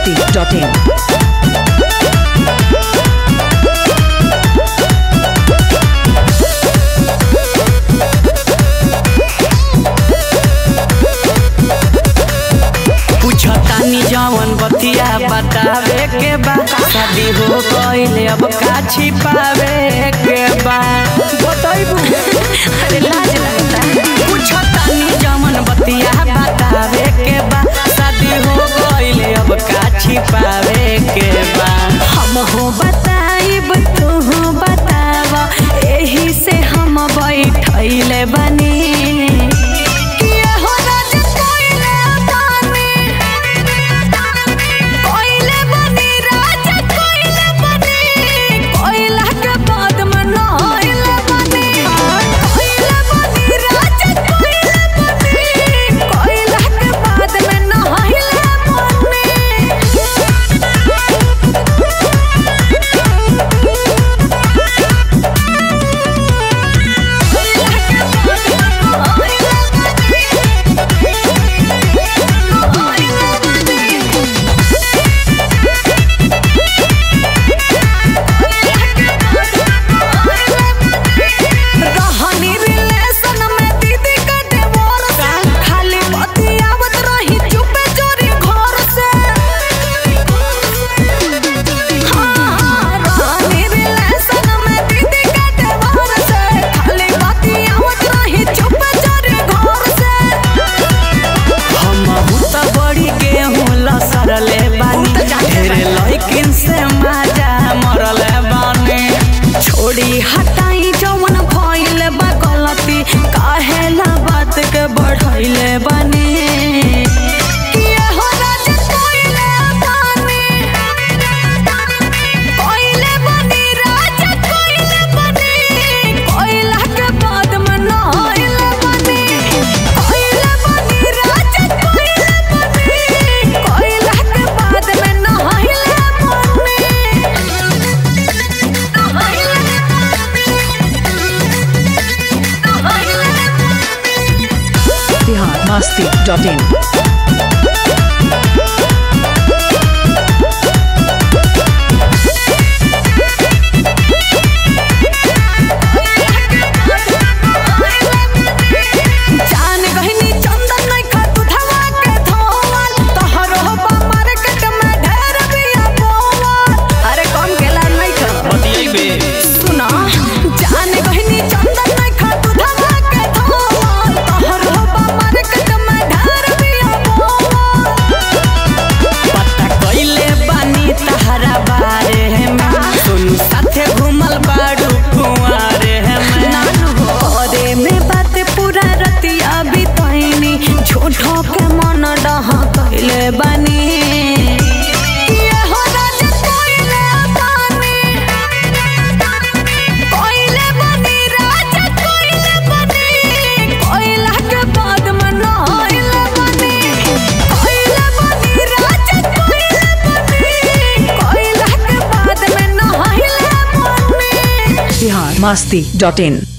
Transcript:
biharmasti.in पूछतानी जवन बतिया बतावे के बा शादी हो गइले अब का छिपावे के बा बताइबू अरे लाज लगता पूछतानी जवन बतिया बतावे के बा शादी हो गइले अब का छिपावे के बा हम हो बताइब तू हो बताव एही से हम बैठैले बनी किया हो राज कोइले बानी कोइले बनी राज कोइले बनी कोइला के बाद में नहइले बनी कोइले बनी राज कोइले बनी कोइला के बाद में नहइले रहनी रिलेशन में दीदी के डिवोर्स खाली बतियावत रही चुपे चोरी घर से हाँ, रहनी रिलेशन में दीदी के डिवोर्स खाली बतियावत रही चुपे चोरी घर से हम त बड़ी गेहूं लसरले बानी ढेरे लइकिन से माजा मरले बानी छोड़ी हटाई जवन भइल बा गलती काहेला बात के बढ़ैले बनी किया हो राज कोइले बानी कोइले बनी राज कोइले बनी कोइला के बाद में नहइले बनी कोइले बनी राज कोइले बनी कोइला के बाद में नहइले biharmasti.in जान गहिनी चंदन नहीं खा तू धवा के धोवल तोहरो बा मार्केट में ढेर बिया बोवल अरे कौन गेला नहीं खा बतियैबे सुना जान गहिनी चंदन नहीं खा तू धवा के धोवल तोहरो बा मार्केट में ढेर बिया बोवल पता कइले बानी तहरा बारे में सोनू साथे घुमल बाड़ू कुंवारे में नानू हो अरे में बात पूरा रतिया बितैनी झूठो के मन डह कइले बनी ये हो राज कोइले बानी कोइले बनी राज कोइले बनी कोइला के बाद में नहइले बनी कोइले बनी राज कोइले बनी कोइला के बाद में नहइले बनी biharmasti.in